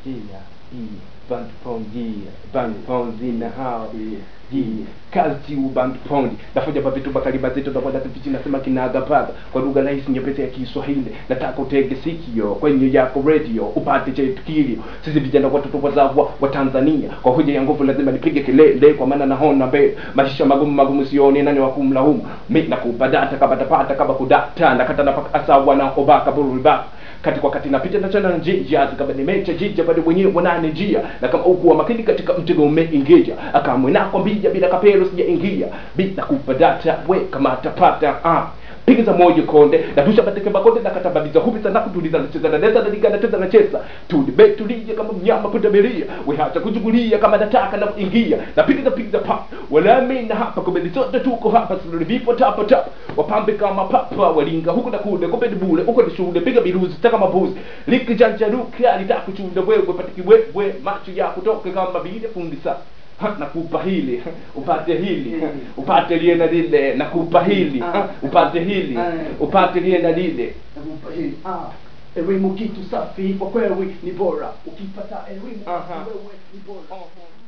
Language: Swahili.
Yeah, yeah, band pound, yeah, band pound in the house. Yeah, kazi u band pound. Nafanya pa vitu bakali mazito na kwenda kipichi nasema kinaga paga kwa lugha rahisi nyepesi ya Kiswahili. Nataka utege sikio kwenye yako radio upate chetu kilio. Sisi vijana watoto wazavwa wa Tanzania kwa hoja ya nguvu lazima nipige kelele kwa maana naona mbele. Maisha magumu magumu sioni nani wa kumlaumu. Mimi nakupa data kama tapata kama kudata nakata napaka asawa na obaka burubaka kati kwa kati napita na tena njia kama nimecha jija bado mwenyewe wanane njia na kama ukuwa makini katika mtego umeingia akamwe nako mbija bila kapelo sijaingia bila kupa data we kama atapata ah piga za moyo konde na tusha bateke bakonde na katabadiza hubi sana kutuliza na cheza na neza na liga na cheza na cheza tulibe tulije kama mnyama pundamilia we hata kujugulia kama nataka na kuingia na piga za piga za pa wala mimi na hapa kumbe zote tuko hapa sisi vipo tapa tapa wapambe kama papa walinga huko na kule kumbe ni bure huko ni shule piga biruzi taka mabuzi liki janja ruka alitaka kuchunda wewe patiki wewe macho ya kutoka kama vile fundi sasa Ha, nakupa hili upate hili upate lile na lile nakupa hili ha, upate hili upate lile na lile Nakupa hili. Ah, elimu kitu safi kwa kweli ni bora ukipata elimu Aha. wewe ni bora Aha.